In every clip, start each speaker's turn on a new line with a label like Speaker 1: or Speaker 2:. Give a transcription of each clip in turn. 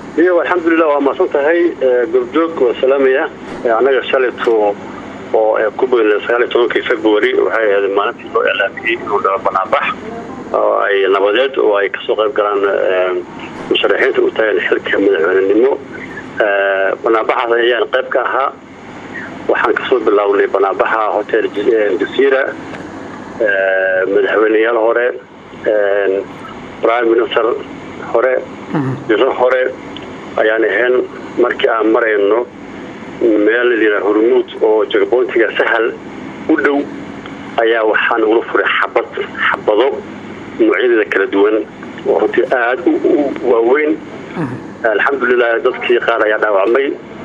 Speaker 1: iyo alxamdulilah waa mahadsan tahay goobjoog waa salaamaya annaga shalayto oo ku bognay sagaal iyo tobankii february waxay ahayd maalintii loo iclaamiyey inuu dhalo banaanbax oo ay nabadeed oo ay kasoo qayb galaan musharaxiinta u taagan xilka madaxweynenimo banaanbaxaas ayaan qayb ka ahaa waxaan kasoo bilownay banaanbaxa hotel jasiira madaxweyneyaal hore prime minister hore jiro hore ayaan ahayn markii aan marayno meel layidhaha hormuud oo jagboontiga sahal u dhow ayaa waxaan ula furay xabad xabado noocyadeeda kala duwan oo runtii aada u waaweyn alxamdulilah dadkii qaar ayaa dhaawacmay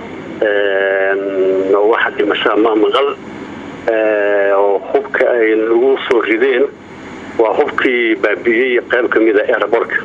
Speaker 1: waxa dhimashaa ma maqal oo hubka ay nagu soo rideen waa hubkii baabi'iyey qayb ka mida eeraborka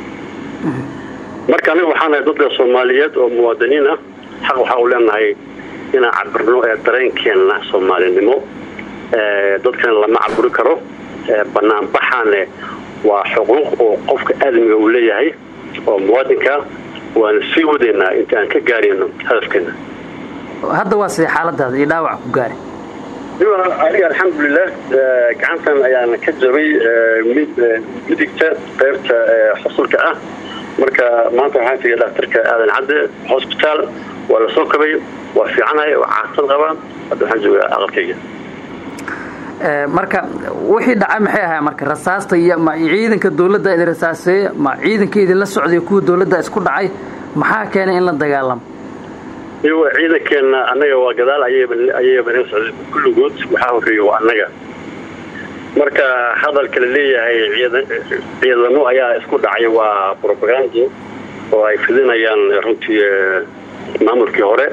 Speaker 1: marka aniga waxaan nahay dadka soomaaliyeed oo muwaadiniin ah xaq waxaa u leenahay inaan cabirno ee dareenkeenna soomaalinimo dadkan lama caburi karo banaanbaxaane waa xuquuq oo qofka aadamiga uu leeyahay oo muwaadinka waana sii wadaynaa inta aan ka gaarayno hadafkeena
Speaker 2: hadda waa sidee xaaladaada iyo dhaawac ku gaari
Speaker 1: aniga alxamdulilah gacantan ayaana ka jabay midigta qaybta xusulka ah marka maanta waxaan tegay dhakhtarka aadan cadde hosbitaal waa la soo kabay waa fiicanahay waa caasad qabaa hadda waxaan joogaa aqalkayga
Speaker 2: marka wixii dhacay maxay ahay marka rasaasta iyo ma ciidanka dawladda idin rasaaseeye ma ciidanka idinla socday kuwa dawladda isku dhacay maxaa keenay in la dagaalamo
Speaker 1: iyago ciidankeenna annaga waa gadaal ayayba naga socday kulligood waxaa horreeya waa annaga marka hadalka la leeyahay ciidamo ayaa isku dhacay waa robagando oo ay fidinayaan runtii maamulkii hore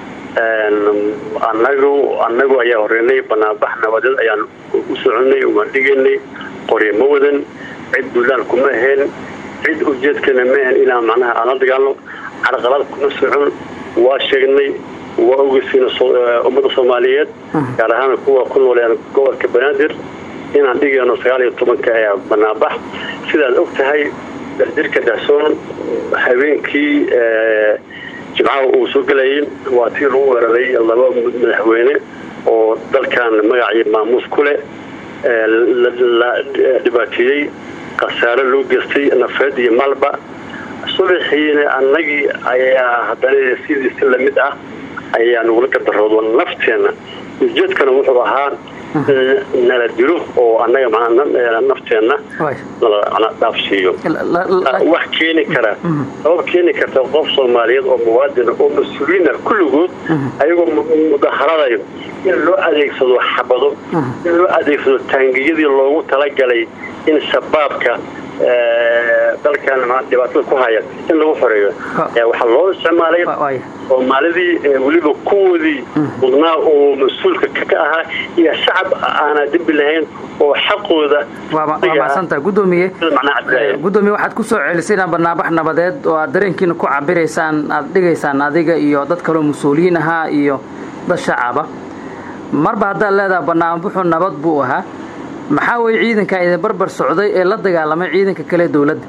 Speaker 1: anagu annagu ayaa horeynay banaanbax nabadeed ayaan u soconay waan dhigaynay qorye ma wadan cid buntland kuma ahayn cid ujeedkana ma ahan inaan macnaha aan la dagaalno carqalad kuma socon waa sheegnay waa ogeysiina ummadda soomaaliyeed gaar ahaan kuwa ku nooleen gobolka banaadir inaan dhigayno sagaal iyo tobanka ee banaanbax sidaad og tahay darjirka dahsoon habeenkii jimcaha uu soo gelayay waa tii lagu weeraray laba madaxweyne oo dalkan magacii maamuus ku leh la dhibaateeyey khasaare loo geystay nafeed iyo malba subaxiina annagii ayaa haddana sidiisi lamid ah ayaa nagula gadaroodo nafteenna ujeedkana wuxuu ahaa nala dilo oo annaga manaa nafteenna dhaafsiiyo wax keeni kara sabab keeni karta qof soomaaliyeed oo muwaadina oo mas-uuliyiina kulligood ayagoo mudaharadayo in loo adeegsado xabado in loo adeegsado taangiyadii loogu talagalay in shabaabka dalkan dhibaatada ku haya in lagu xoreeyo waxaa loo isticmaalay soomaalidii weliba kuwoodii mudnaa oo mas-uulka ka ahaa iyo shacab aanaa dembi lahayn oo xaqooda
Speaker 2: maasanta gudoomiye gudoomiye waxaad ku soo celisay inaa banaanbax nabadeed oo aad dareenkiina ku cabiraysaan aad dhigaysaan adiga iyo dad kaloo mas-uuliyiin ahaa iyo dad shacaba marba haddaad leedaha banaanbaxu nabad buu ahaa maxaa weye ciidankaa idin barbar socday ee la dagaalamay ciidanka kale dawladda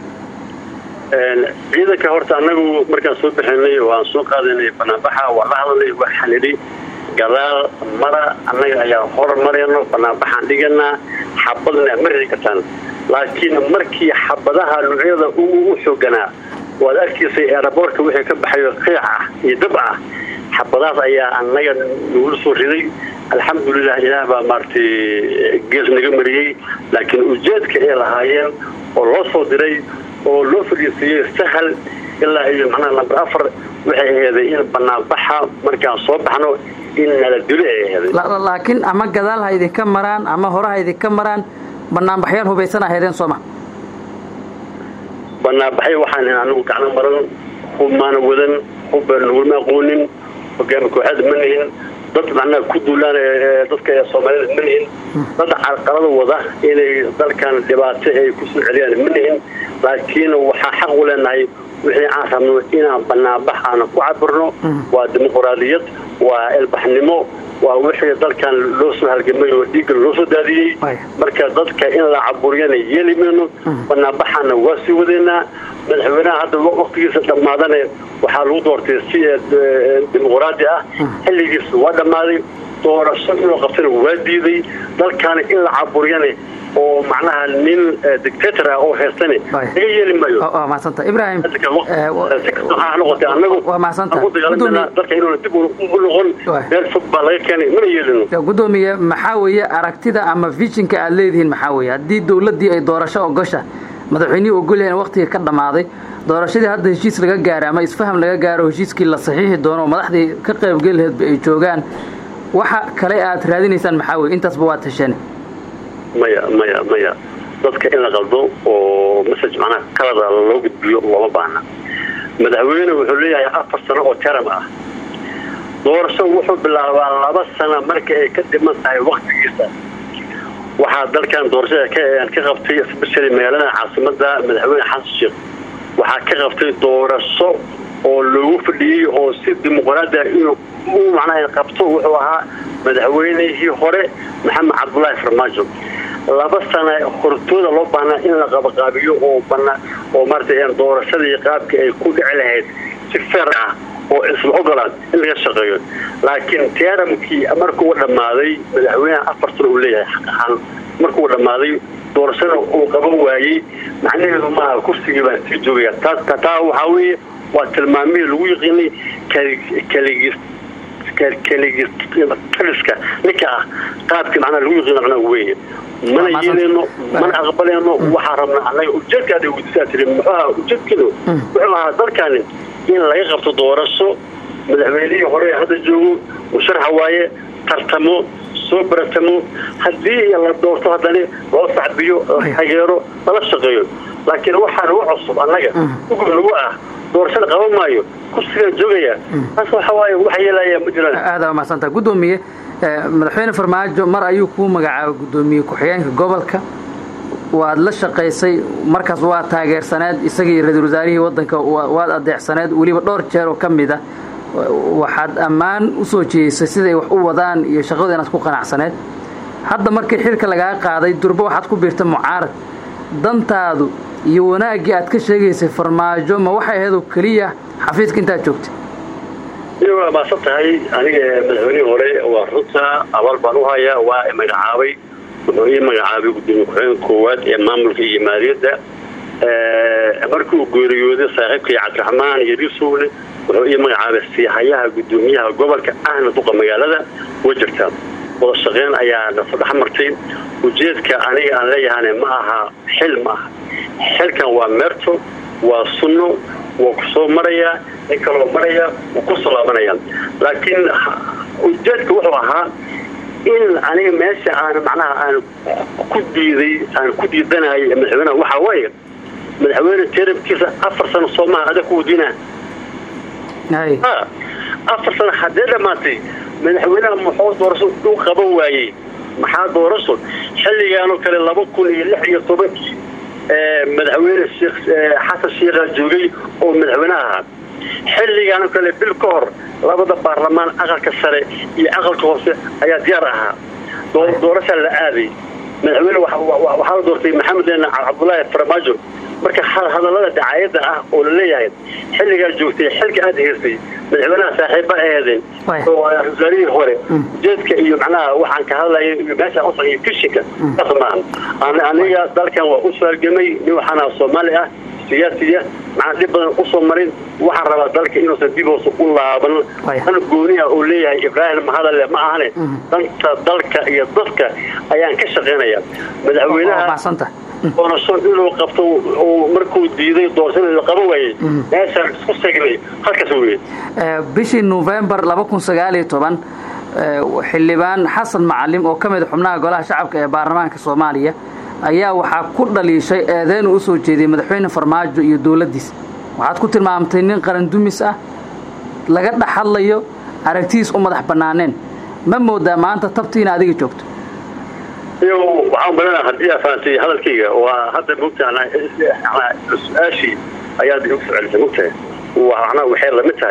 Speaker 1: ciidanka horta annagu markaan soo bixinay waan soo qaadanay banaanbaxa waa la hadalay waa xalidhay gadaal mara annaga ayaa hor marayno banaanbaxaan dhiganaa xabadna ma ridi kartaan laakiin markii xabadaha nuucyada u xooganaa waad arkaysay eeraboorka wixii ka baxayo qiic ah iyo dab ah xabadahaas ayaa annaga nagula soo riday alxamdulilah ilaah baa maaragtay gees naga mariyey laakiin ujeedka ay lahaayeen oo loo soo diray oo loo fadhiisiiyey sahal ilaa iyo macnaha lamber afar waxay aheeday in banaanbaxa markaan soo baxno in nala dilo ay aheeday
Speaker 2: laakiin ama gadaal ha idinka maraan ama hore ha idinka maraan banaanbaxyaal hubaysan ahaydeen sooma
Speaker 1: banaanbaxyo waxaan anigu gacno maran hubmaana wadan hubba nagulma aqoonin hogaami kooxaad ma nihin dad macnaha ku duulaan dadka soomaalida ma nihin dad carqalada wada inay dalkan dhibaato ay kusoo celiyaan ma nihin laakiin waxaa xaq u leenahay wixii aan rabno inaan banaanbax aana ku cabirno waa dimuqraadiyad waa ilbaxnimo waa wixii dalkan loo soo halgamay oo dhiigga loo soo daadiyey marka dadka in la caburiyana yeeli mayno banaanbaxana waa sii wadeynaa madaxweynaha hadda waktigiisa dhammaadana waxaa lagu doortay si dimuqraadi ah xilligiisa waa dhammaaday doorasho inuu qabtana waa diiday dalkaana in la caburiyana oo macnaha nin dictator ah oo haystane laga yeeli maayo
Speaker 2: mahadsanta ibrahim
Speaker 1: noqotay anagu dalka inuuna dib u noqon meel fog baa laga keenay mana yeelino
Speaker 2: gudoomiye maxaa weeye aragtida ama visionka aad leedihiin maxaa weeye haddii dowladdii ay doorasho ogosha madaxweynihii ogolyahan waqtiga ka dhammaaday doorashadii hadda heshiis laga gaara ama isfaham laga gaaro heshiiskii la saxiixi doono oo madaxdii ka qaybgeli laheedba ay joogaan waxa kale aad raadinaysaan maxaa weye intaasba waa tasheen
Speaker 1: maya maya maya dadka in la qaldo oo message macnaha kalada loo gudbiyo looma baahna madaxweyne wuxuu leeyahay afar sano oo teram ah doorasho wuxuu bilaabaa laba sano marka ay ka dhiman tahay waktigiisa waxaa dalkan doorashada ka qabtay especially magaalada caasimada madaxweyne xasan sheekh waxaa ka qabtay doorasho oo loogu fadhiyey oo si dimuqraadiya inuu u macnaha qabto wuxuu ahaa madaxweynihii hore maxamed cabdulaahi farmaajo laba sana hortooda loo baahnaa in la qabaqaabiyo oo bana oo maarata doorashadii qaabka ay ku dhici lahayd si feer ah oo isla ogolaad in laga shaqeeyo laakiin teramkii markuu dhammaaday madaxweyneha afar sano uu leeyahay xaq ahaan markuu dhammaaday doorashada uu qaban waayey macnaheedu maaha kursigii baan sii joogaya taa waxaa weeye waa tilmaamihii lagu yiqiinay kaligis kaliska ninka ah qaabkii macnaha lagu yiqiina macnaha weeye mana yeeleyno mana aqbalayno waxaa rabnaa annaga ujeedkaada weydiisaa tiri muxuu ahaa ujeedkeedu wuxuu ahaa dalkani in laga qabto doorasho madaxweynihii hore hadda joogo musharaxa waaye tartamo soo baratamo haddii la doorto haddana loo sacbiyo la taageero lala shaqeeyo laakiin waxaa nagu cusub annaga ugub nagu ah doorashada qaban maayo kursigaa joogaya taas waxa waaye wax yeelaya ma jiraan
Speaker 2: aada mahadsantaa guddoomiye madaxweyne farmaajo mar ayuu kuu magacaabay guddoomiye ku-xigeenka gobolka waad la shaqaysay markaas waa taageersaneed isagii ra-iisul wasaarihii waddanka waad adeecsaneed weliba dhowr jeer oo ka mid a waxaad ammaan u soo jeedisay siday wax u wadaan iyo shaqadu inaad ku qanacsaneed hadda markii xilka lagaa qaaday durbo waxaad ku biirta mucaarad dantaadu iyo wanaaggii aad ka sheegaysay farmaajo ma waxay ahaydoo keliya xafiiska intaad joogtay
Speaker 1: waa maasan tahay aniga madaxweynihii hore waa runta abaal baan u hayaa waa magacaabay wuxuu ii magacaabay gudoomiye ku-xigeenka koowaad ee maamulka iyo maaliyadda markii uu geeriyooday saaxiibkii cabdiraxmaan iyo risuule wuxuu ii magacaabay siihayaha gudoomiyaha gobolka ahna duqa magaalada way jirtaa wada shaqeyn ayaa naso dhex martay ujeedka aniga aan leeyahane ma aha xil ma aha xilkan waa meerto waa sunno waa ku soo marayaa nin kaloo maraya wuu ku soo laabanaya laakiin ujeedka wuxuu ahaa in aniga meesha aan macnaha aan ku diiday aan ku diidanahay madaxweynaha waxaa waaye madaxweyne terabkiisa afar sano soomaha adag ku wadiina afar sano haddee dhammaatay madaxweynaha muxuu doorasho u qaban waayey maxaa doorasho xilligaanoo kale laba kun iyo lix iyo tobankii madaxweyne xasan sheikhaa joogay oo madaxweynaha ahaa xilligaanoo kale bil ka hor labada baarlamaan aqalka sare iyo aqalka hoose ayaa diyaar ahaa doorashaa la aaday madaxweyne waxaa la doortay maxamed cabdulaahi farmaajo marka hadallada dacaayadda ah oo la leeyahay xilligaa joogtay xilka aad heystay madaxweynaha saaxiiba aheedeen oo wasaarihii hore ujeedka iyo macnaha waxaan ka hadlaya meeshaan u saxiyo kishinka saas maaha aniga dalkan waa u saalgamay nin waxaana soomaali ah siyaasiya macnaa dhib badan usoo marin waxaan rabaa dalka inuusan dib hoose u laaban dan gooniha uu leeyahay ibraahim mahadalle ma ahane danta dalka iyo dadka ayaan ka shaqaynaya madaxweynaha doorasho inuu qabto markuu diiday doorashada la qaban waayey meeshaan isku segnay halkaas weye
Speaker 2: bishii novembar laba kun sagaaliyo toban xildhibaan xasan macalim oo ka mid xubnaha golaha shacabka ee baarlamaanka soomaaliya ayaa waxaa ku dhaliishay eedeyn uu usoo jeediyey madaxweyne farmaajo iyo dowladdiisa waxaad ku tilmaamtay nin qarandumis ah laga dhex hadlayo aragtidiis u madax bannaaneen ma moodaa maanta tabtii ina adiga joogto
Speaker 1: waxaan badanaa haddii aa fahamtay hadalkayga waa hadda mogtaha su-aashii ayaad igu soo celisay mogtahay macnaha waxay lamid tahay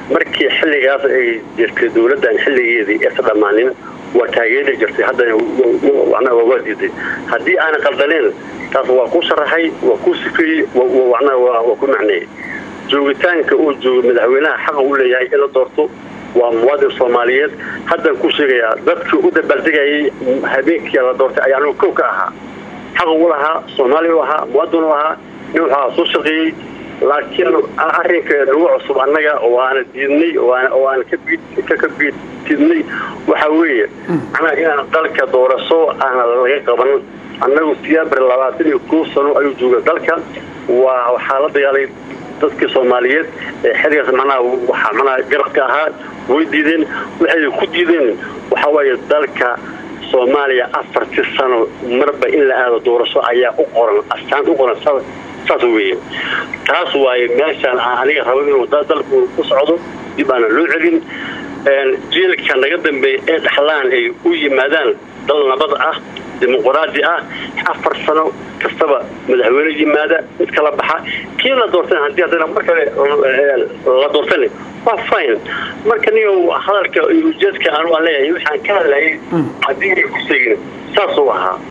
Speaker 1: markii xilligaas ay jirtay dowladdan xilligeedii eesa dhammaanin waa taageeri jirtay haddana waa diiday haddii aanan qaldaneen taas waa ku sharaxay waa ku sifeeyey waa ku macneeyey joogitaanka uu joogo madaxweynaha xaqa u leeyahay in la doorto waa muwaadin soomaaliyeed haddaan ku sheegayaa dadkii u dabaaldegayay habeenkii la doortay ayaa anigu kow ka ahaa xaq u lahaa soomaaliya u ahaa muwaadin u ahaa nin waxaa soo shaqeeyey laakiin arrinka nagu cusub annaga oo aana diidnay oo aan ka biidtidnay waxa weeye macnaha inaan dalka doorasho aana laga qaban annagu siyaabar labaatan iyo kow sano ayuu jooga dalka waa waxaa la dagaalay dadkii soomaaliyeed ee xilligaas macnaha waxaa macnaha garabka ahaa way diideen waxay ku diideen waxaa waaye dalka soomaaliya afartii sano marba in la aado doorasho ayaa u qoran astaanta u qoran saas weeye taas waaye meeshaan aniga rabo inuu dalku ku socdo dib aana loo celin jiilka naga dambeeya ee dhaxlaan ay u yimaadaan dal nabad ah dimuqraadi ah afar sano kastaba madaxweyne yimaada mid kala baxa kii la doortan haddii haddana mar kale la doortane waa fine marka niyo hadalka ujeedka anu aan leeyahay waxaan ka hadlayay haddii ay ku seegin saasuu ahaa